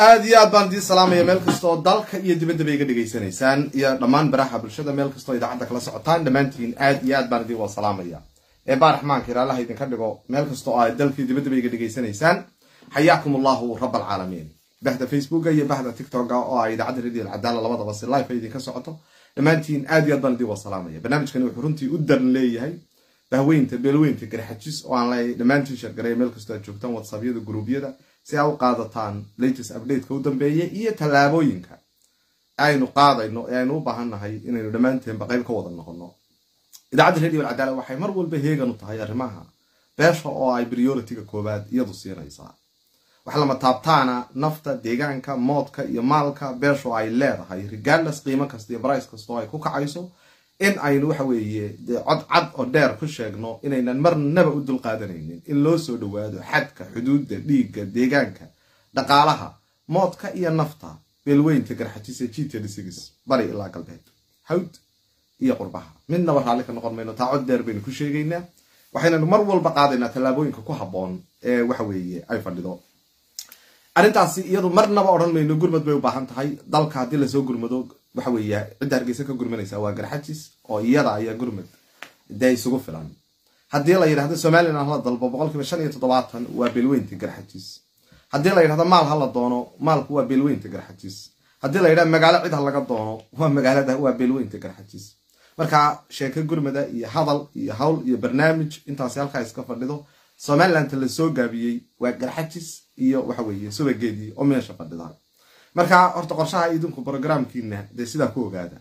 aada iyo aad baan idiin salaamaya meel kastoo dalka iyo dibaddaba iga dhegaysanaysaan iyo dhammaan baraha bulshada meel kastoo idaacadda kala socotaan dhammaantiin aad iyo aad baan idin wada salaamaya ee baa raxmaanka ilaalaha idinka dhigo meel kastoo aad dalkaiyo dibaddaba iga dhegaysanaysaan xayaakum allahu rab alcaalamiin bahda facebooka iyo bahda tictoka oo ah idaacadda radio alcadaala labadaba si life ay idinka socoto dhammaantiin aad iyo aad baan idin wada salaamaya barnaamijkani wuxuu runtii u daran leeyahay bahweynta beelweynta garxajis oo aan leeyahay dhammaantiin sheergareya meel kastoo aad joogtaan whatsappyada guruubyada si aa u qaadataan latest updateka u dambeeya iyo tallaabooyinka aynu qaadayno ee aynu u baahannahay inaynu dhammaanteenba qayb ka wada noqono idaacadda radio alcadaala waxay mar walba heegan u tahay arrimaha beesha oo ay priority-ga koowaad iyadu siinaysaa wax lama taabtaana nafta deegaanka moodka iyo maalka beesho ay leedahay regardless qiimo kasta iyo brice kastoo ay ku kacayso in aynu waxa weeye cod cad oo dheer ku sheegno inaynan marnaba u dulqaadanaynin in loo soo dhawaado xadka xuduudda dhiigga deegaanka dhaqaalaha moodka iyo nafta beelweynta garxajisa g bari ilaa galbeed hawd iyo qurbaha midnaba raalli ka noqon mayno taa cod dheer baynu ku sheegaynaa waxaynanu mar walba qaadaynaa tallaabooyinka ku habboon ee waxa weeye ay fadhido arrintaasi iyadu marnaba odhan mayno gurmad bay u baahan tahay dalka haddii lasoo gurmado waxa weeye cidda hargeysa ka gurmanaysa waa garxajis oo iyada ayaa gurmad dee isugu filan haddii la yidhahdo somalilan hala dalbo boqolkiiba shan iyo toddobaatan waa beelweynta garxajis haddii la yidhahdo maal hala doono maalku waa beelweynta garxajis haddii la yidhahdo magaalo cid ha laga doono waa magaalada waa beelweynta garxajis marka sheeko gurmada iyo hadal iyo hawl iyo barnaamij intaasi halkaa iska fadhido somalilanta lasoo gaabiyey waa garxajis iyo waxa weeye subageedii oo meesha fadhida marka horta qorshaha idinku brogramkiina dee sidaa ku ogaada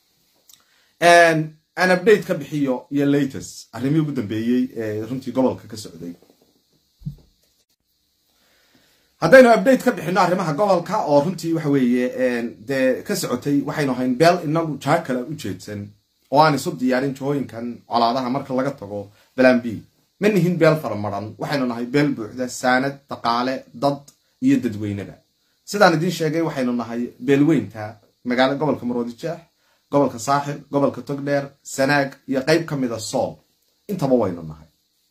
aan update ka bixiyo iyo latest arrimihii ugu dambeeyey ee runtii gobolka ka socday haddaynu update ka bixino arrimaha gobolka oo runtii waxa weeye dee ka socotay waxaynu ahayn beel inagu jaha kale u jeedsan oo aan isu diyaarin jahooyinkan colaadaha marka laga tago balan b ma nihin beel faramaran waxaynu nahay beel buuxda saanad dhaqaale dad iyo dadweyneba sidaan idiin sheegay waxaynu nahay beelweynta magaalo gobolka maroodijeex gobolka saaxil gobolka togdheer sanaag iyo qeyb ka mida sool intaba waynu nahay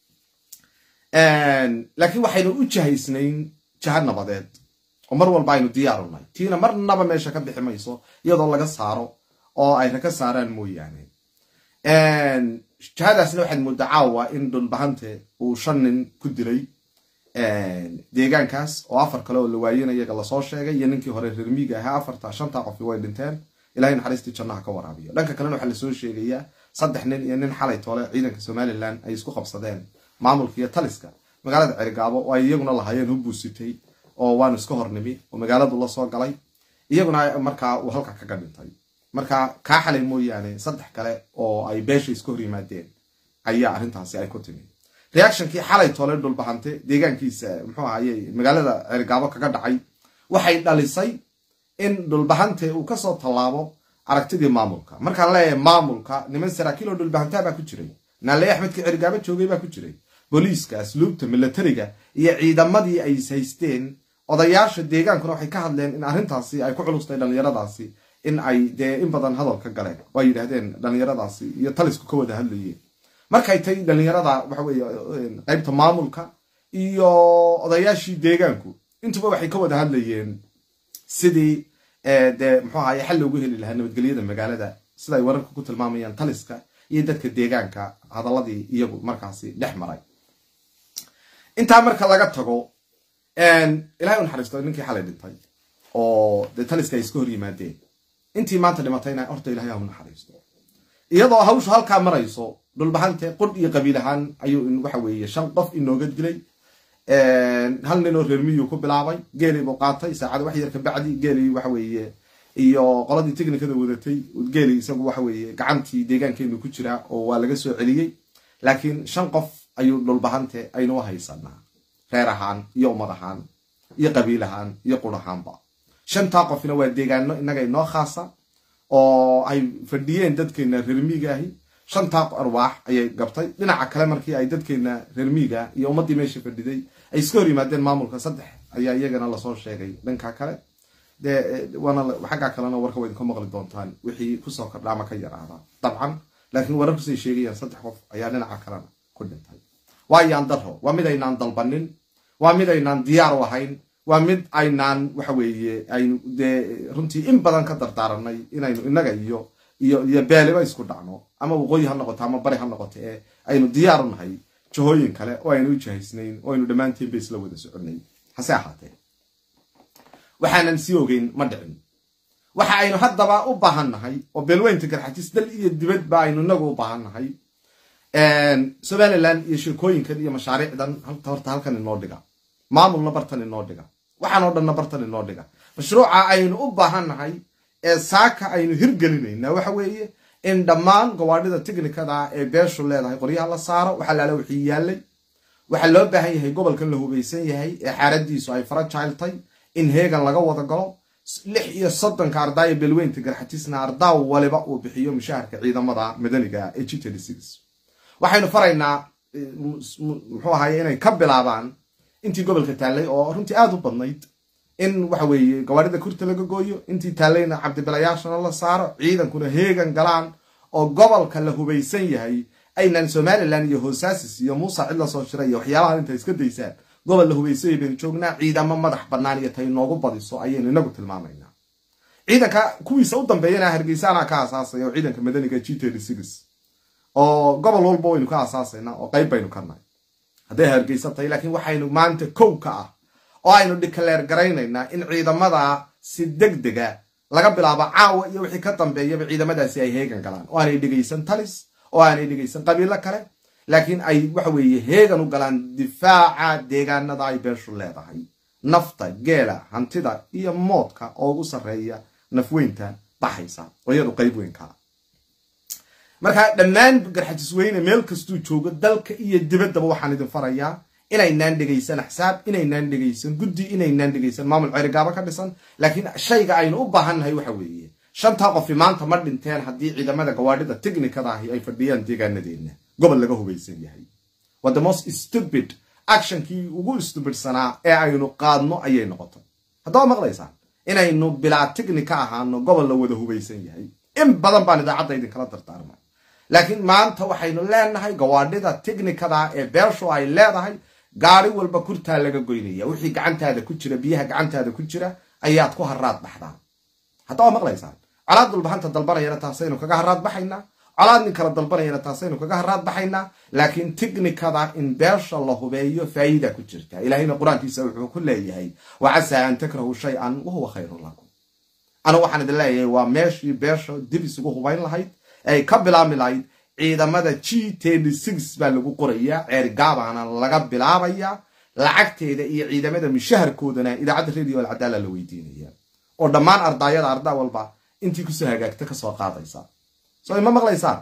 laakiin waxaynu u jahaysnayn jaha nabadeed oo mar walba aynu diyaaru nahay tiina marnaba meesha ka bixi mayso iyadoo laga saaro oo ayna ka saaraan mooyaane jahadaasna waxaad moodaa caawa in dhulbahante uu shan nin ku dilay deegaankaas oo afar kale oo la waayena iyaga lasoo sheegay iyo ninkii hore reermiiga ahaa afarta shantaa qofi way dhinteen ilahay naxariistii jannaha ka waraabiyo dhanka kalena waxaa lasoo sheegayaa saddex nin iyo nin xalay toole ciidanka somalilan ay isku qabsadeen maamulka iyo taliska magaalada cerigaabo oo ay iyaguna lahaayeen hubuusitay oo waanu iska hornimi oo magaaladu lasoo galay iyaguna markaa uu halka kaga dhintay marka kaa xalay mooyaane saddex kale oo ay beesha iska hor yimaadeen ayaa arrintaasi ay ku timi reactionkii xalay toole dhulbahante deegaankiisa muxuu ahaye magaalada cerigaabo kaga dhacay waxay dhalisay in dhulbahante uu kasoo tallaabo aragtidii maamulka markaan leeyahay maamulka niman saraakiil oo dhulbahantaa baa ku jiray naale axmedkii cerigaabo joogay baa ku jiray booliiska asluubta milatariga iyo ciidamadii ay haysteen odayaasha deegaankuna waxay ka hadleen in arrintaasi ay ku culustay dhallinyaradaasi in ay dee in badan hadal ka galeen oo ay yidhaahdeen dhallinyaradaasi iyo talisku ka wada hadlayeen markay tay dhallinyarada waxa weeye qeybta maamulka iyo odayaashii deegaanku intuba waxay ka wada hadlayeen sidii dee muxuu ahaye xal loogu heli lahaa nabadgelyada magaalada sida ay wararka ku tilmaamayaan taliska iyo dadka deegaanka hadaladii iyagu markaasi dhex maray intaa marka laga tago ilahay u naxariisto ninkii xalay dhintay oo dee taliska ay iska hor yimaadeen intii maanta dhimatayna horta ilahay ha u naxariisto iyadoo hawshu halkaa marayso dhulbahante qudh iyo qabiil ahaan ayuu waxa weeye shan qof inooga dilay hal nin oo reermiyuu ku bilaabay geelii buu qaatay saacada wax yar kabacdi geelii waxa weeye iyo qoladii technikada wadatay geelii isagu waxa weeye gacantii deegaankeenu ku jiraa oo waa laga soo celiyey laakiin shan qof ayuu dhulbahante aynu haysanaa reer ahaan iyo ummad ahaan iyo qabiil ahaan iyo qur ahaanba shantaa qofna waa deegaano innaga inoo khaasa oo ay fadhiyeen dadkeena reermiiga ahi shantaa arwaax ayay gabtay dhinaca kale markii ay dadkeena reermiiga iyo ummaddii meesha fadhiday ay iska hor yimaadeen maamulka saddex ayaa iyagana lasoo sheegay dhanka kale dee waana xaggaa kalena warka wa idinka maqli doontaan wixii kusoo kordha ama ka yaraada dabcan laakiin wararkusay sheegayaan saddex qof ayaa dhinaca kalena ku dhintay waa yaan daro waa mid aynaan dalbanin waa mid aynaan diyaar u ahayn waa mid aynaan waxa weeye aynu dee runtii in badan ka dardaaranay inaynu innaga iyo iyo iyo beeliba isku dhacno ama waqooyi ha noqoto ama bari ha noqoto ee aynu diyaar u nahay jahooyin kale oo aynu u jahaysnayn oo aynu dhammaantiinba isla wada soconay hase ahaatee waxaanan sii ogeyn ma dhicin waxa aynu haddaba u baahan nahay oo beelweynta garxajis dal iyo dibadba aynu inagu u baahan nahay somalilan iyo sheekooyinkan iyo mashaariicdan horta halkan inoo dhiga maamulna bartan inoo dhiga waxaanoo dhanna bartan inoo dhiga mashruuca aynu u baahan nahay ee saaka aynu hirgelinayna waxa weeye in dhammaan gawaadhida tiknikada ee beeshu leedahay qoryaha la saaro waxaa laala wixii yaalay waxaa loo baahan yahay gobolkan la hubaysan yahay ee xaaradiisu ay farajiltay in heegan laga wada galo lix iyo soddonka ardaaya beelweynta garxatisna ardaa waliba uu bixiyo mushaharka ciidamada madaniga ee g waxaynu faraynaa muxuu ahaye inay ka bilaabaan intii gobolka taallay oo runtii aada u badnayd in waxa weeye gawaarida kurta laga gooyo intii taallayna cabdibilayaashana la saaro ciidankuna heegan galaan oo gobolka la hubaysan yahay aynan somalilan iyo hoosaasis iyo muusa cid la soo shiray iyo waxyaalaha inta iska daysaan gobol la hubaysanyay baynu joognaa ciidamo madax bannaan iyo tay noogu badiso ayaynu inagu tilmaamaynaa ciidanka kuwiisa u dambeeyana hargeysaana ka asaasaya oo ciidanka madaniga g oo gobol walba waynu ka asaasaynaa oo qayb baynu ka nahay hadday hargeysa tahay laakiin waxaynu maanta kow ka ah oo aynu dhikaleer garaynaynaa in ciidamada si deg dega laga bilaabo caawa iyo wixii ka dambeeyaba ciidamadaasi ay heegan galaan oo aanay dhegaysan talis oo aanay dhegaysan qabiilo kale laakiin ay waxa weeye heegan u galaan difaaca deegaanada ay beeshu leedahay nafta geela hantida iyo moodka oo ugu sarreeya nafweynta baxaysa oo iyadu qayb weynkaa marka dhammaan garxajisweyne meel kastuu joogo dalka iyo dibaddaba waxaan idin farayaa inaynaan dhegaysan axsaab inaynaan dhegaysan guddi inaynaan dhegaysan maamul cerigaaba ka dhisan laakiin shayga aynu u baahannahay waxa weeye shantaa qofi maanta ma dhinteen haddii ciidamada gawaadhida tiknikada ahi ay fadhiyaan deegaanadeenna gobol laga hubaysan yahay waa the most stupid actionkii ugu stupidsanaa ee aynu qaadno ayay noqotay haddaba maqlaysaan inaynu bilaa tiknika ahaano gobol la wada hubaysan yahay in badan baan idaacadda idinkala dardaarmay laakiin maanta waxaynu leenahay gawaadhida tiknikada ee beeshu ay leedahay gaari walba kurtaa laga goynaya wixii gacantaada ku jira biyaha gacantaada ku jira ayaad ku haraad baxdaan haddaba maqlaysaan colaad dulbahanta dalbanayana taasaynu kaga haraad baxaynaa colaad nin kala dalbanayana taasaynu kaga haraad baxaynaa laakiin tiknikada in beesha la hubeeyo faa'iida ku jirta ilaahayna qur-aankiisa wuxuu ku leeyahay wa casaa an takrahu shay-an wahuwa khayrun lakum anu waxaan idin leeyahay waa meeshii beesha dib isugu hubayn lahayd ay ka bilaabmi lahayd ciidamada g baa lagu qorayaa ceergaabaana laga bilaabaya lacagteeda iyo ciidamada mushaharkoodana idaacadda radio alcadaala la weydiinaya oo dhammaan ardaayada ardaa walba intii kusoo hagaagta kasoo qaadaysa soo ima maqlaysaan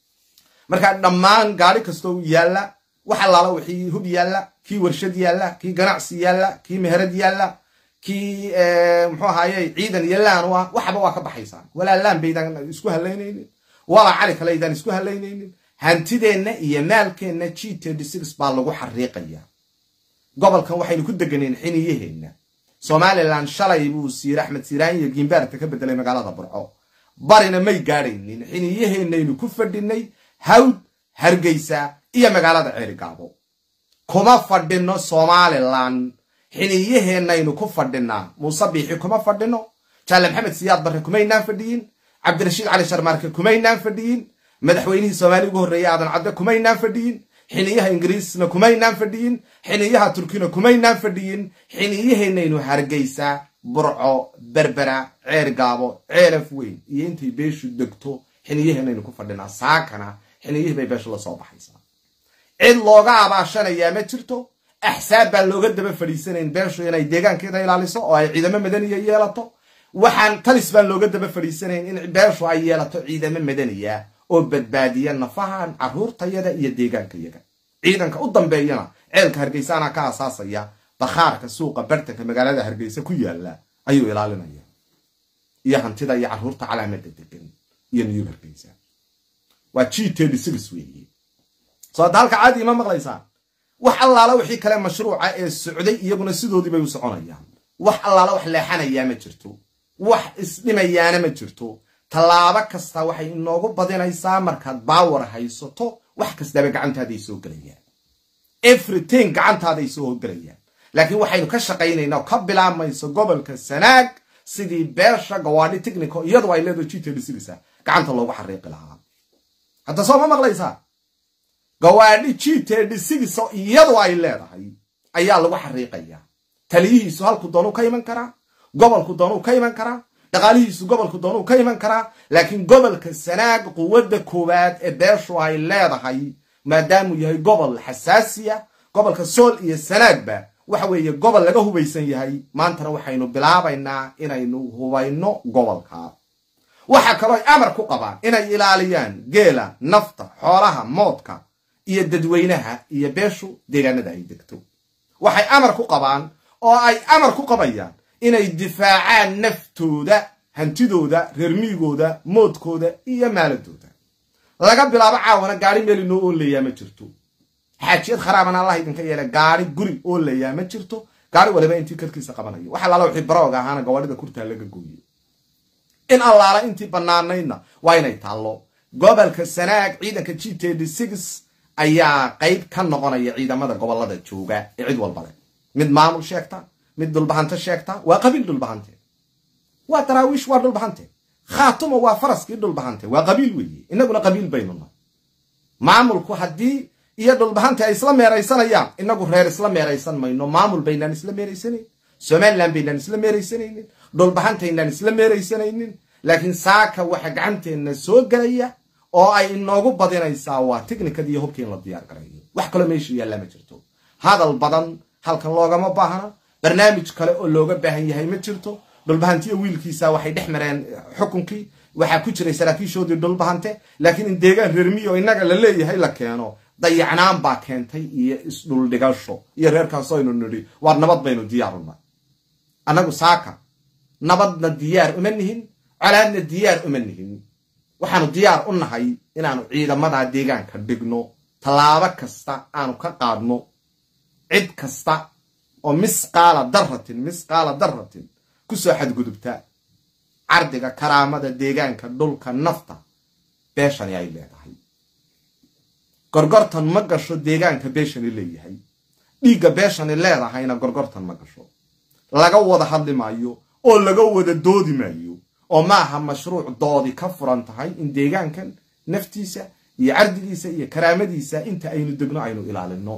marka dhammaan gaari kastoo yaalla wax allaala wixii hub yaalla kii warshad yaalla kii ganacsi yaalla kii meherad yaalla kii muxuu ahaye ciidan iyo laan u ah waxba waa ka baxaysaan walaa laan baydaan isku halaynaynin walaa cali kale aydaan isku halaynaynin hantideenna iyo maalkeenna g baa lagu xariiqaya gobolkan waxaynu ku deganeen xiniyaheenna somalilan shalay buu siir axmed siiraan iyo giimbaarta ka bedelay magaalada burco barina may gaadhaynin xiniyaheennaynu ku fadhinay hawd hargeysa iyo magaalada ceerigaabo kuma fadhino somalilan xiniyaheennaynu ku fadhinaa muuse biixi kuma fadhino jaale maxamed siyaad barre kumaynaan fadhiyin cabdirashiid cali sharmaarke kumaynaan fadhiyin madaxweynihii soomaaliya ugu horreeyey aadan cadde kumaynaan fadhiyin xiniyaha ingiriisna kumaynaan fadhiyin xiniyaha turkina kumaynaan fadhiyin xiniyaheennaynu hargeysa burco berbera ceergaabo ceelaf weyn iyo intay beeshu degto xiniyaheennaynu ku fadhinaa saakana xiniyihii bay beeshu la soo baxaysaa cid looga abaashanayaa ma jirto axsaab baan looga daba fadhiisanayn beeshu inay deegaankeeda ilaaliso oo ay ciidamo madaniya yeelato waxaan talis baan looga daba fadhiisanayn in beeshu ay yeelato ciidamo madaniya oo badbaadiya nafahan caruurtayada iyo deegaankayaga ciidanka u dambeeyana ceelka hargeysaana ka asaasaya bakhaarka suuqa bartanka magaalada hargeysa ku yaala ayuu ilaalinaya iyo hantida iyo caruurta calaamada degan iyo niyub hargeysa waa g weeye soo hadda halka caadi ima maqlaysaan wax allaala wixii kale mashruuca ee socday iyaguna sidoodii bay u soconayaan wax allaala wax leexanayaa ma jirto wax isdhimayaana ma jirto tallaabo kasta waxay inoogu badinaysaa markaad baawar haysato wax kastaba gacantaaday soo gelayaan everything gacantaaday soo gelayaan laakiin waxaynu ka shaqaynaynaa oo ka bilaabmayso gobolka sanaag sidii beesha gawaadhi technico iyadu ay leedaho gtdcisa gacanta loogu xariiqi lahaa hadda soo ma maqlaysaa gawaadhi gtdcisa iyadu ay leedahay ayaa lagu xariiqaya taliyihiisu halku doonuu ka iman karaa gobolku doonuu ka iman karaa dhaqaalihiisu gobolku doonuu ka iman karaa laakiin gobolka sanaag quwadda koowaad ee beeshu ay leedahay maadaamuu yahay gobol xasaasiya gobolka sool iyo sanaagba waxa weeye gobol laga hubaysan yahay maantana waxaynu bilaabaynaa inaynu hubayno gobolka waxa kaloo ay amar ku qabaan inay ilaaliyaan geela nafta xoolaha moodka iyo dadweynaha iyo beeshu deegaanada ay degto waxay amar ku qabaan oo ay amar ku qabayaan inay difaacaan naftooda hantidooda reermiyigooda moodkooda iyo maaladooda laga bilaabo caawana gaari meel inoo oolayaa ma jirto xaajiyad kharaabana allah idinka yeele gaari guri oolayaa ma jirto gaari waliba intii karkiisa qabanayo wax allaala wixii barooga ahaana gawaadhida kurtaa laga gooye in allaala intii bannaanaydna waa inay taallo gobolka sanaag ciidanka g td ayaa qayb ka noqonaya ciidamada gobolada jooga ee cid walba leh mid maamul sheegta mid dhulbahanto sheegta waa qabiil dhulbahante waa daraawiish waa dhulbahante khaatuma waa faraskii dhulbahante waa qabiil weeye inaguna qabiil baynu nahay maamulku haddii iyo dhulbahante ay isla meeraysanayaan inagu reer isla meeraysan mayno maamul baynaan isla meeraysanayn somalilan baynaan isla meeraysanaynin dhulbahantaynaan isla meeraysanaynin laakiin saaka waxa gacanteenna soo gelaya oo ay inoogu badinaysaa waa technikad iyo hubkii in la diyaar garayo wax kaloo meesha yaallaa ma jirto hadal badan halkan loogama baahna barnaamij kale oo looga baahan yahay ma jirto dhulbahantiyo wiilkiisa waxay dhex mareen xukunkii waxaa ku jiray saraakiishoodii dhulbahante laakiin in deegaan reermiyo innaga la leeyahay la keeno dayacnaan baa keentay iyo isdhuldhigasho iyo reerkaasoo aynu nidhi waar nabad baynu diyaaruna annagu saaka nabadna diyaar uma nihin colaadna diyaar uma nihin waxaanu diyaar u nahay inaanu ciidamadaa deegaanka dhigno tallaabo kasta aanu ka qaadno cid kasta oo misqaala daratin misqaala daratin kusoo xadgudubta cardiga karaamada deegaanka dhulka nafta beeshani ay leedahay gorgortan ma gasho deegaanka beeshani leeyahay dhiigga beeshani leedahayna gorgortan ma gasho laga wada hadli maayo oo laga wada doodi maayo oo maaha mashruuc doodi ka furan tahay in deegaankan naftiisa iyo cardigiisa iyo karaamadiisa inta aynu degno aynu ilaalino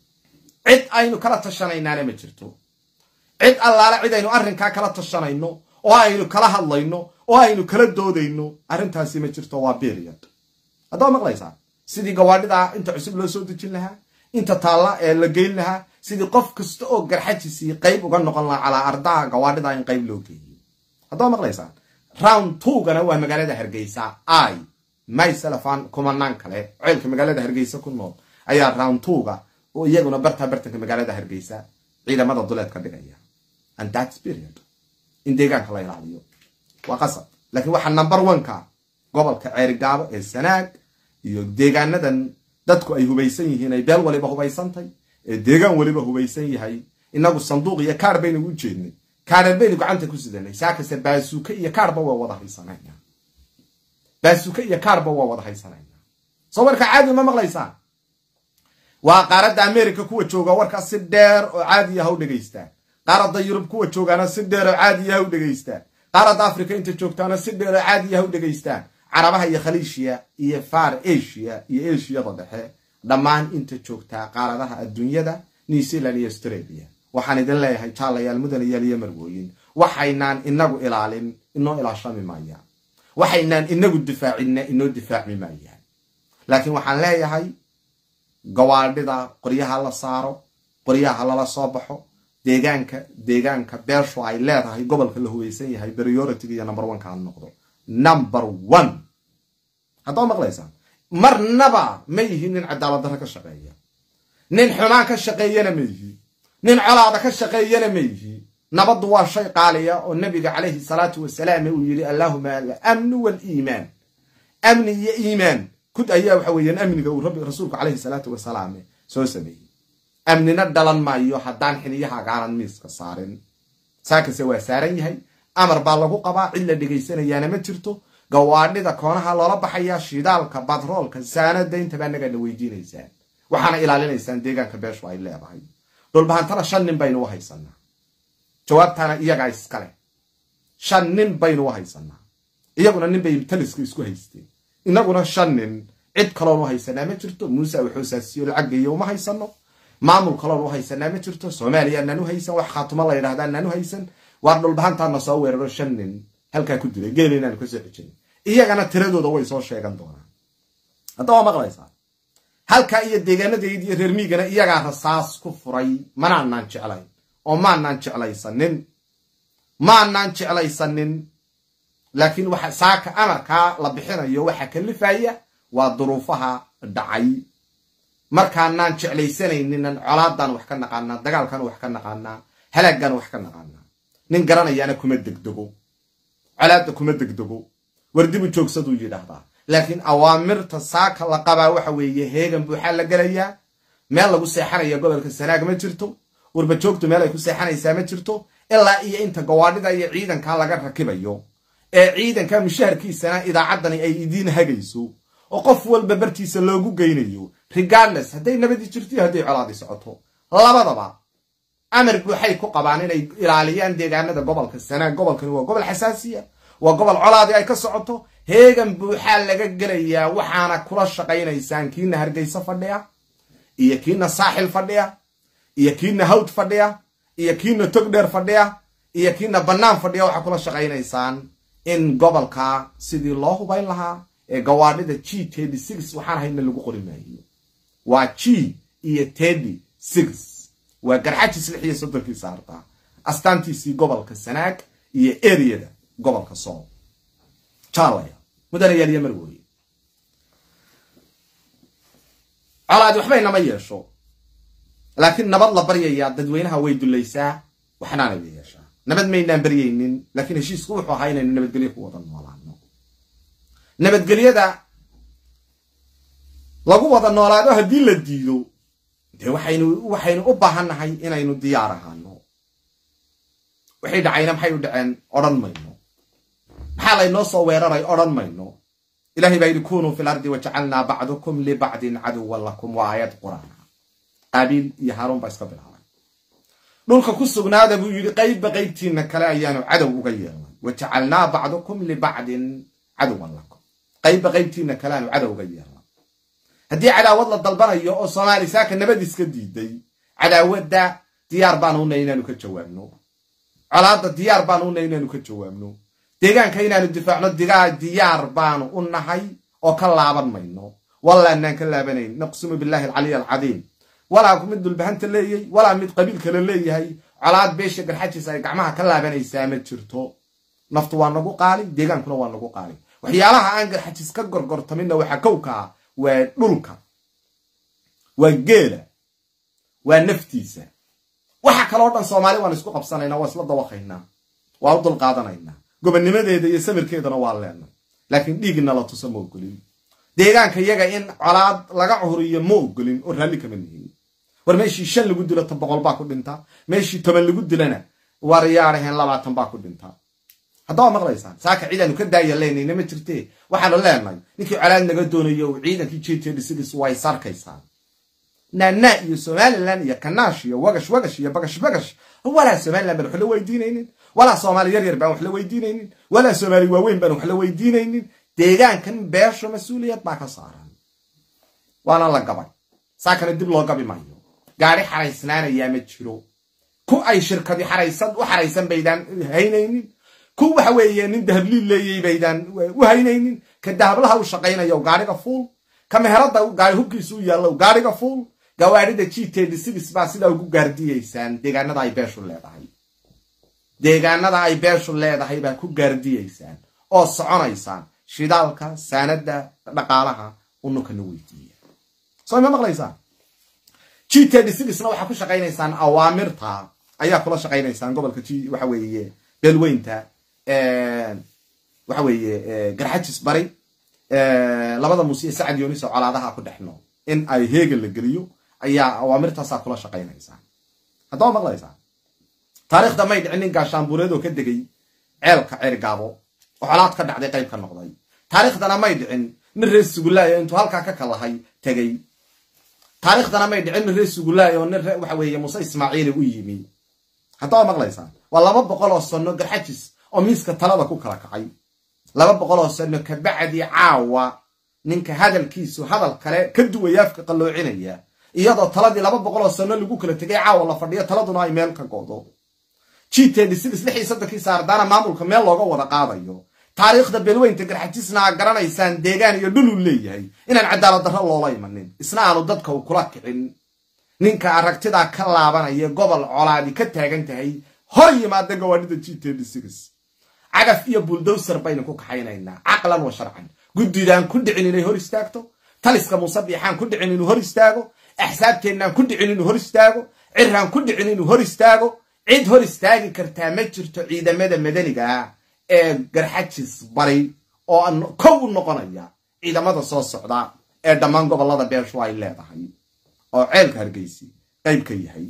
cid aynu kala tashanaynaana ma jirto cid allaale cid aynu arrinkaa kala tashanayno oo aynu kala hadlayno oo aynu kala doodayno arrintaasi ma jirto waa beriod haddaa maqlaysaa sidii gawaadhidaa inta cusub loo soo dejin lahaa inta taalla ee la geyn lahaa sidii qof kasta oo garxajisii qayb uga noqon lahaa calaa ardaha gawaadhidaa in qayb loo geeyo haddaa maqlaysaa round twogana waa magaalada hargeysa i myselafan kumanaan kale ceelka magaalada hargeysa ku nool ayaa round twoga oo iyaguna bartaa bartanka magaalada hargeysa ciidamada duleed ka dhigaya and that period in deegaanka la ilaaliyo waa qasab laakiin waxaa number oneka gobolka ceerigaabo ee sanaag iyo deegaanadan dadku ay hubaysan yihiin ay beel waliba hubaysantay ee deegaan waliba hubaysan yahay inagu sanduuq iyo kaar baynu u jeednay kaarar baynu gacanta ku sidanay saakase baasuuke iyo kaarba waa wada haysanayna baasuuke iyo kaarba waa wada haysanayna soo warka caadi ma maqlaysaan waa qaaradda america kuwa jooga warkaa si dheer oo caadiya ha u dhegaystaan qaaradda yurub kuwa joogaana si dheer oo caadiya ha u dhegaystaan qaaradda africa inta joogtaana si dheer oo caadiya ha u dhegaystaan carabaha iyo khaliishiya iyo far asia iyo ashiyada dhexe dhammaan inta joogtaa qaaradaha adduunyada new zealand iyo australia waxaan idin leeyahay jaalayaal mudanayaal iyo marwooyin waxaynaan inagu ilaalin inoo ilaashami maayaan waxaynaan inagu difaacina inoo difaacmi maayaan laakiin waxaan leeyahay gawaadhida qoryaha la saaro qoryaha lala soo baxo deegaanka deegaanka beeshu ay leedahay gobolka la hubaysan yahay prioritiga iyo number oneka ha noqdo number one haddaa maqlaysaan marnaba ma yihi nin cadaalad darro ka shaqeeya nin xumaan ka shaqeeyana ma yihi nin colaada ka shaqeeyana ma yihi nabaddu waa shay qaaliya oo nabiga calayhi salaatu wasalaam uu yidhi allaahuma alamnu waaliimaan amni iyo iimaan kud ayaa waxa weeyaan amniga uu rabbi rasuulku calayhi salaatu wasalaam soo sameeyey amnina dhalan maayo haddaan xiliyahagaanan miiska saarin saakase waa saaran yahay amar baa lagu qabaa cid la dhegaysanayaana ma jirto gawaadhida koonaha loola baxayaa shidaalka batroolka saanada intabaa nagaana weydiinaysaan waxaana ilaalinaysaan deegaanka beeshu ay leedahay dhulbahantana shan nin baynu u haysanaa jawaabtaana iyagaa iskale shan nin baynu u haysanaa iyaguna nin bay taliska isku haysteen inaguna shan nin cid kaloon u haysanaa ma jirto muuse waxoosaasiyo lacaggeeyo uma haysano maamul kaloon u haysanaa ma jirto soomaaliya anaan u haysan wax khaatumo la yidhahda anaan u haysan waar dhulbahantaana soo weeraro shan nin halkaa ku dilay geela inaanu ka soo cejin iyagana tiradooda way soo sheegan doonaan hadda waa maqlaysaa halkaa iyo deegaanadeed iyo reer miigana iyagaa rasaas ku furay manaanaan jeclayn oo maanaan jeclaysanin maanaan jeclaysanin laakiin waxa saaka amarkaa la bixinayo waxaa kalifaya waa duruufaha dhacay markaanaan jeclaysanayninan colaadaan wax ka naqaanaa dagaalkan wax ka naqaanaa halaagaan wax ka naqaanaa nin garanayaana kuma degdego colaadda kuma degdego wardibu joogsaduu yidhaahdaa laakiin awaamirta saaka la qabaa waxa weeye heegan buuxaa la gelayaa meel lagu seexanaya gobolka sanaag ma jirto warbajoogtu meel ay ku seexanaysaa ma jirto ilaa iyo inta gawaadhida iyo ciidanka laga rakibayo ee ciidanka mushaharkiisana idaacaddani ay idiin hagayso oo qof walba bartiisa loogu geynayo regardless hadday nabadii jirto iyo hadday colaadii socoto labadaba amar buuxay ku qabaan inay ilaaliyaan deegaanada gobolka sanaag gobolkani waa gobol xasaasiya waa gobol colaadii ay ka socoto heegan buuxaa laga gelayaa waxaana kula shaqaynaysaan kiina hargeysa fadhiya iyo kiina saaxil fadhiya iyo kiina hawd fadhiya iyo kiina togdheer fadhiya iyo kiina bannaan fadhiya waxaa kula shaqaynaysaan in gobolka sidii loo hubayn lahaa ee gawaadhida g tedi six waxaan hayna lagu qori maayo waa g iyo tedi six waa garxajis lix iyo soddonkii saartaa astaantiisii gobolka sanaag iyo eriyada gobolka sool jaalaya mudanayaal iyo marwooye colaadi waxba inama yeesho laakiin nabad la baryayaa dadweynaha way dulaysaa waxnaana la yeeshaa nabad maynaan baryaynin laakiin heshiisku wuxuu ahaa inaynu nabadgelyo ku wada noolaano nabadgelyada lagu wada noolaado haddii la diido dee waxaynu waxaynu u baahannahay inaynu diyaar ahaano waxay dhacayna maxay u dhaceen odhan mayno maxaa laynoo soo weeraray odhan mayno ilahay baa yidhi kunuu fi lardi wajacalnaa bacdukum libacdin caduwan lakum waa aayad qur-aana qaabiil iyo haaruun baa iska bilaabay dhulka ku sugnaada buu yidhi qaybba qaybtiina kale ayaanu cadow uga yeelnay wajacalnaa bacdukum libacdin caduwan lakum qaybba qaybtiina kale aanu cadow uga yeelnay haddii cadaawad la dalbanayo oo soomaali saaka nabad iska diiday cadaawadda diyaar baanu unay inaanu ka jawaabno colaadda diyaar baanu unay inaanu ka jawaabno deegaanka inaanu difaacno digaa diyaar baanu u nahay oo ka laaban mayno wallaanaan ka laabanayn naqsumu billahi alcaliy alcadiim walaa mid dulbahanta leeyay walaa mid qabiil kale leeyahay colaad beesha garxajiis ay gacmaha ka laabanaysaa ma jirto naftu waa nagu qaali deegaankuna waa nagu qaali waxyaalaha aan garxajiis ka gorgortaminna waxaa kowka ah waa dhulka waa geela waa naftiisa waxa kaloo dhan soomaali waan isku qabsanaynaa waa isla dawaqaynaa waa u dulqaadanaynaa gobonnimadeeda iyo samirkeedana waa leenay laakiin dhiigna la tuso ma ogolin deegaanka iyaga in colaad laga cuhuriyo ma ogolin oo raalli kama nihin war meeshii shan lagu dilo ta boqol baa ku dhinta meeshii toban lagu dilana war yaadhaheen labaatan baa ku dhinta haddaba maqlaysaan saaka ciidaanu ka daaya leenayna ma jirte waxaanu leenahay ninkii colaad naga doonayo ciidankii jtdsids way sarkaysaan naanaa iyo somalilan iyo kanaash iyo wagash wagash iyo bagash bagash walaa somalilan baan wax la weydiinaynin walaa soomaali yar yar baan wax la weydiinaynin walaa soomaali waaweyn baan wax la weydiinaynin deegaankan beesho mas-uuliyad baa ka saaran waana la gabay saakana dib loo gabi maayo gaari xaraysnaanayaa ma jiro ku ay shirkadi xaraysan u xaraysan baydaan haynaynin ku waxa weeye nin dahabliil leeyay baydaan u haynaynin ka dahablaha u shaqaynayo gaariga fuul ka meherada gaari hubkiisu u yaallo gaariga fuul gawaadhida g tedi six baa sidaa ugu gaardiyeysaan deegaanada ay beeshu leedahay deegaanada ay beeshu leedahay baa ku gaardiyeysaan oo soconaysaan shidaalka saanada dhaqaalaha unukana weydiiya soo ma maqlaysaan g tedi sixna waxaa ku shaqaynaysaan awaamirta ayaa kula shaqaynaysaan gobolka g waxa weeye beelweynta waxa weeye garxajis bari labada muuse iyo sacad yoonis oo colaadaha ku dhex nool in ay heegan la geliyo ayaa awaamirtaasaa kula shaqaynaysaan haddaba maqlaysaan taariikhda may dhicin nin gaashaanbuureed oo ka degay ceelka ceergaabo oo colaad ka dhacday qayb ka noqday taariikhdana may dhicin nin reer sugulaaya intuu halkaa ka kalahay tegey taariikhdana may dhicin nin reer sugulaay oo nin waxa weeye muuse ismaaciili u yimi haddaa maqlaysaan waa laba boqol oo sano garxajis oo miiska talada ku kala kacay laba boqol oo sano kabacdii caawa ninka hadalkiisu hadal kale ka duwaya afka qalloocinaya iyadoo taladii laba boqol oo sano lagu kala tegay caawa la fadhiyo taladuna ay meel ka go'do gtd sidis lix iyo soddonkii saardaana maamulka meel looga wada qaadayo taariikhda beelweynta garxajisna aa garanaysaan deegaan iyo dhuluu leeyahay inaan cadaalad darro loola imanin isna aanu dadka u kula kicin ninka aragtidaa ka laabanaya gobol colaadi ka taagan tahay hor yimaada gawaadhida gtd cagaf iyo buldowser baynu ku kaxaynaynaa caqlan wa sharcan guddidaan ku dhicin inay hor istaagto taliska musabiixaan ku dhicin inuu hor istaago axsaabteennaan ku dhicin inuu hor istaago ciraan ku dhicin inuu hor istaago cid hor istaagi kartaa ma jirto ciidamada madaniga ee garxajis bari oo kow u noqonaya ciidamada soo socda ee dhammaan gobollada beeshu ay leedahay oo ceelka hargeysi qayb ka yahay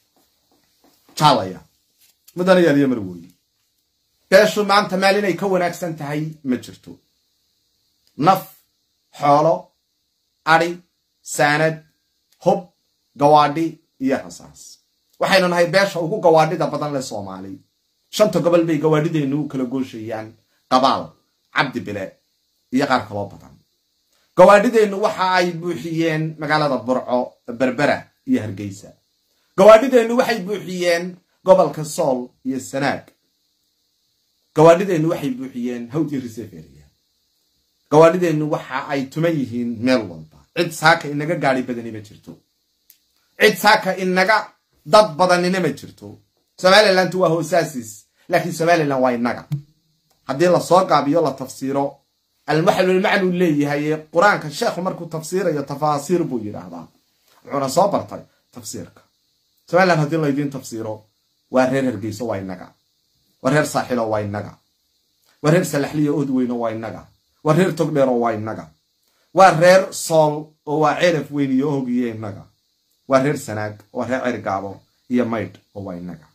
jaalaya mudanayaal iyo marwooye beeshu maanta meel inay ka wanaagsan tahay ma jirto naf xoolo adhi saanad hub gawaadhi iyo rasaas waxaynu nahay beesha ugu gawaadhida badan leh soomaali shanta gobol bay gawaadhideennu u kala gooshayaan qabaal cabdi bile iyo qaar kaloo badan gawaadhideennu waxa ay buuxiyeen magaalada burco berbera iyo hargeysa gawaadhideennu waxay buuxiyeen gobolka sool iyo sanaag gawaadhideennu waxay buuxiyeen hawdii reseferia gawaadhideennu waxa ay tuman yihiin meel walba cid saaka inaga gaadi badani ma jirto cid saaka inaga dad badanina ma jirto somalilantu waa hoosaasis laakiin somalilan waa inaga haddii lasoo gaabiyo la tafsiiro almaxlulmacnuu leeyahay qur-aanka sheekhu markuu tafsiirayo tafaasiir buu yidhaahdaa wuxuuna soo bartay tafsiirka somalilan haddii laydiin tafsiiro waa reer hargeyso waa inaga waa reer saaxilo waa inaga waa reer salaxliyo odweyno waa inaga waa reer togdheero waa inaga waa reer sool oo waa ceraf weyn iyo ohogiyo inaga waa reer sanaag waa reer cergaabo iyo maydh oo waa inaga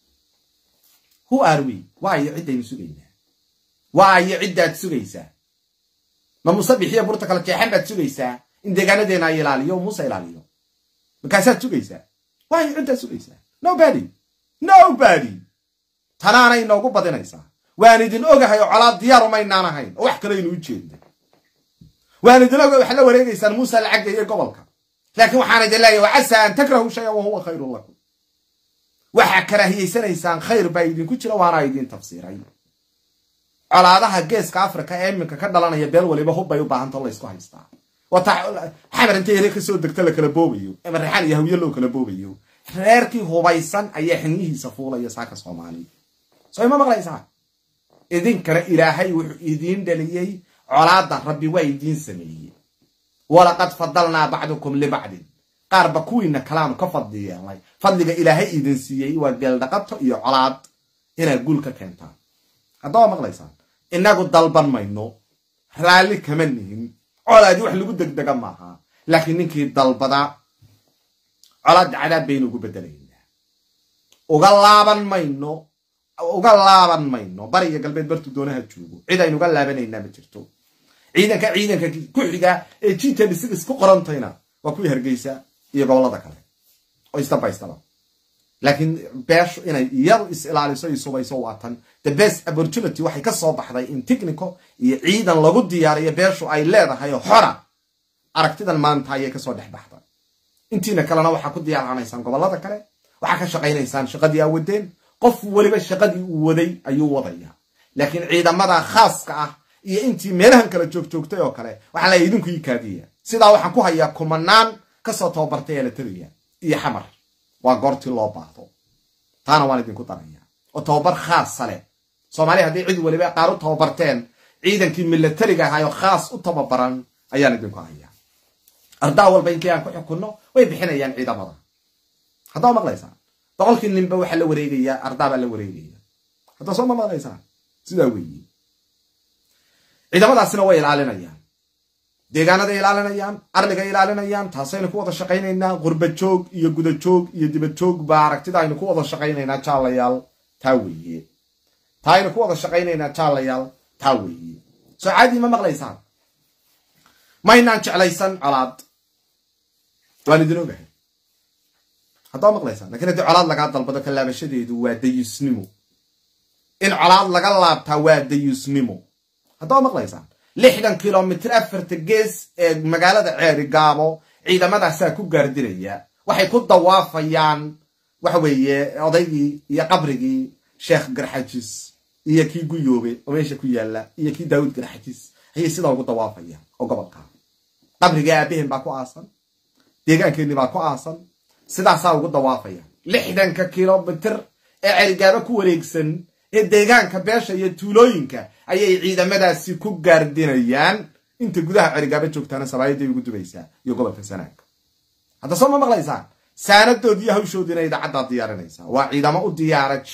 hu arwi waayo ciddaynu sugaynaa waayo ciddaad sugaysaa ma musabixiyo burta kala jeexan baad sugaysaa in deegaanadeena ay ilaaliyo o muuse ilaaliyo markaasaad sugaysaa waayo ciddaad sugaysaa nobody nobody tanaana inoogu badinaysaa waan idin ogahay oo colaad diyaar umaynaan ahayn oo wax kaleaynu u jeedna waan idin ogahay waxaad la wareegaysaan muuse lacagga iyo gobolka laakiin waxaan idin leeyahay wacasaa an takrahu shayan wahuwa khayrun lakum waxaa karaahiyeysanaysaan khayr baa idinku jira waana idin tafsiiray colaadaha geeska africa ee iminka ka dhalanaya beel waliba hubbay u baahantao laysku haystaa wata xamar inta yare kasoo degta la kala boobayo ama reexaan iyo hawye loo kala boobayo reerkii hubaysan ayaa xiniyihiisa fuulaya saaka soomaali soo ima maqlaysaa idinkana ilaahay wuxuu idiin dhaliyey colaada rabbi waa idiin sameeyey walaqad fadalnaa bacdukum libacdin qaarba kuwiina kalaanu ka fadli yeelnay fadliga ilaahay idin siiyey waa geeldhaqato iyo colaad inaad guul ka keentaan haddaba maqlaysaan inagu dalban mayno raalli kama nihin colaadii wax lagu degdega maaha laakiin ninkii dalbada colaadda cadaab baynu ugu bedelaynaa uga laaban mayno uga laaban mayno bariga galbeed bartu doonaha joogo cid aynu uga laabanaynaa ma jirto ciidanka ciidanka ku xiga ee gtd sidis ku qorantayna waa kuwii hargeysa iyo gobollada kale oo isdabaystaba laakiin beeshu inay iyadu is ilaaliso iyo subayso waa tan the best opportunity waxay ka soo baxday in technico iyo ciidan lagu diyaariyo beeshu ay leedahay oo xora aragtidan maanta ayay kasoo dhex baxday intiina kalena waxaa ku diyaaranaysaan gobollada kale waxaa ka shaqaynaysaan shaqadii aa wadeen qof weliba shaqadii uu waday ayuu wadaya laakiin ciidamada khaaska ah iyo intii meelahan kala joogjoogtay oo kale waxaa leeyahy idinku ii kaadiya sidaa waxaan ku hayaa kumanaan kasoo tababartay ee la taliya iyo xamar waa goortii loo baahdo taana waan idinku daraya oo tababar khaasa leh soomaaliya haddii cid weliba qaar u tababarteen ciidankii milatariga ahaayoo khaas u tababaran ayaan idinku hayaa ardaa walba inkii aan ku xukunno way bixinayaan ciidamada haddaa maqlaysaa boqolkii ninba waxaa la wareegayaa ardaabaa la wareegaya haddaa soo ma maqlaysaa sidaa weeye ciidamadaasina way ilaalinayaan deegaanaday ilaalinayaan arligay ilaalinayaan taasaynu ku wada shaqaynaynaa qurba joog iyo guda joog iyo dibad joog baa aragtida aynu ku wada shaqaynaynaa jaalayaal taa weeye taa aynu ku wada shaqaynaynaa jaalayaal taa weeye soo caadii ma maqlaysaan maynaan jeclaysan colaad waan idin ogahay haddaa maqlaysaa lakiin haddii colaad lagaa dalbado ka laabashadeedu waa dayusnimo in colaad laga laabtaa waa dayusnimo haddaa maqlaysaan lixdan kilomitr afarta gees ee magaalada ceeri gaabo ciidamadaasaa ku gaardinaya waxay ku dawaafayaan waxa weeye odaygii iyo qabrigii sheekh garxajis iyo kii guyoobe oo meesha ku yaalla iyo kii daawud garxajis ayay sidaa ugu dawaafayaan oo gobolka qabrigii aabaheen baa ku aasan deegaankeenni baa ku aasan sidaasaa ugu dawaafaya lixdanka kilomitr ee cerigaabo ku wareegsan ee deegaanka beesha iyo tuulooyinka ayay ciidamadaasi ku gaardinayaan inta gudaha cerigaabo joogtaana sabaayaday ugu dubaysaa iyo gobolka sanaag hadda soo ma maqlaysaan saanadood iyo hawshoodiina idaacaddaa diyaarinaysaa waa ciidamo u diyaara g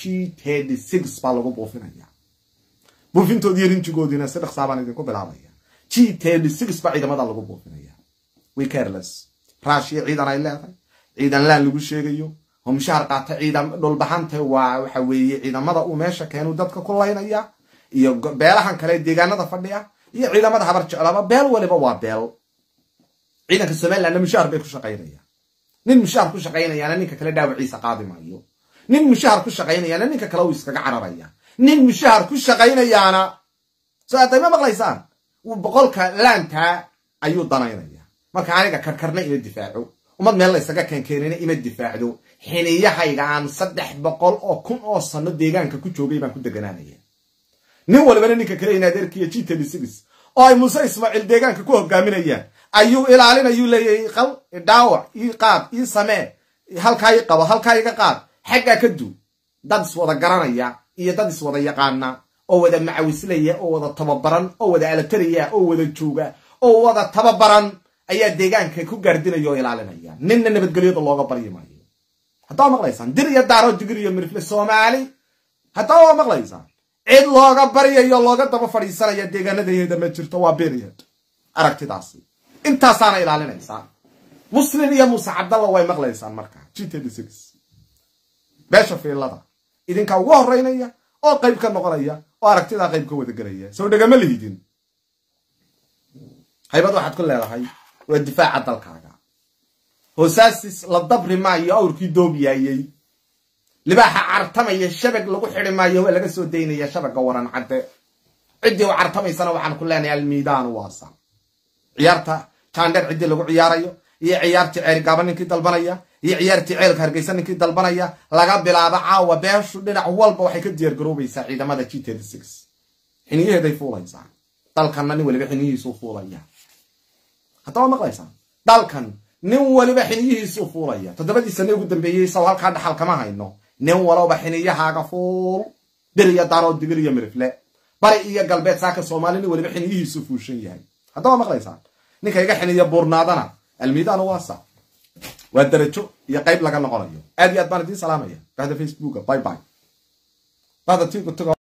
baa lagu buufinaya buufintoodiiyo rinjigoodiina si dhaqsaabaan idinku bilaabaya g baa ciidamada lagu buufinaya wikerles raashiya ciidan ay leedahay ciidan laan lagu sheegayo oo mushaar qaata ciidan dhulbaxanta waa waxa weeye ciidamada uu meesha keenu dadka ku laynaya iyo beelahan kale deegaanada fadhiya iyo ciidamada habar jeclaaba beel waliba waa beel ciidanka somalilandna mushaar bay ku shaqaynayaan nin mushaar ku shaqaynayaana ninka kale dhaawaciisa qaadi maayo nin mushahar ku shaqaynayaana ninka kale uu iskaga cararaya nin mushahar ku shaqaynayaana soo aday ma maqlaysaan boqolka laantaa ayuu danaynaya marka aniga karkarna ima difaaco ummad meel la ysaga keenkeenina ima difaacdo xiniyahayga aan saddex boqol oo kun oo sano deegaanka ku joogay baan ku deganaanaya nin walibana ninka kale in adeerkiiyo g oo ay muuse ismaaciil deegaanka ku hogaaminayaan ayuu ilaalinayuu leeyahay qal dhaawac ii qaad ii samee halkaa ii qabo halkaa iga qaad xaggaa ka duu dad iswada garanaya iyo dad iswada yaqaana oo wada macawislaya oo wada tababaran oo wada alataraya oo wada jooga oo wada tababaran ayaa deegaanka ku gaardinaya oo ilaalinaya ninna nabadgelyada looga baryi maayo haddaa maqlaysaan dir iyo daaro digir iyo mirifle soomaali haddaa waa maqlaysaan cid looga baryayo looga daba fadhiisanaya deegaanadaheeda ma jirto waa beriod aragtidaasi intaasaana ilaalinaysaa muslin iyo muuse cabdalla way maqlaysaan markaa g beesha fiilada idinkaa ugu horeynaya oo qayb ka noqonaya oo aragtidaa qayb ka wadagelaya soo dhegama lihidin haybad waxaad ku leedahay waa difaaca dalkaaga hoosaasis la dabri maayo awrkii doobiyaayey libaaxa cartamaya shabag lagu xidi maayo waa laga soo daynaya shabaga waran cadde ciddii u cartamaysana waxaan ku leenahay almiidaanu waasa ciyaarta jaandheer ciddii lagu ciyaarayo iyo ciyaartii ceelgaaba ninkii dalbanaya iyo ciyaartii ceelka hargeysa ninkii dalbanaya laga bilaabo caawa beeshu dhinac walba waxay ka diyaargaroobaysaa ciidamada g xiniyaheeday fuulaysaa dalkanna nin waliba xiniyihiisuu fuulaya haddaba maqlaysaan dalkan nin waliba xiniyihiisuu fuulaya toddobadii sane ugu dambeeyey saw halkaa dhaxal kama hayno nin walowba xiniyahaaga fuul bir iyo daaroo digir iyo mirifle bari iyo galbeed saaka soomaali nin waliba xiniyihiisuu fuushan yahay haddaba maqlaysaan ninka iga xiniya buurnaadana almiidaan waasa waa darajo iyo qayb laga noqonayo aad iyo aad baan idiin salaamaya bahda facebooka bye bye bahda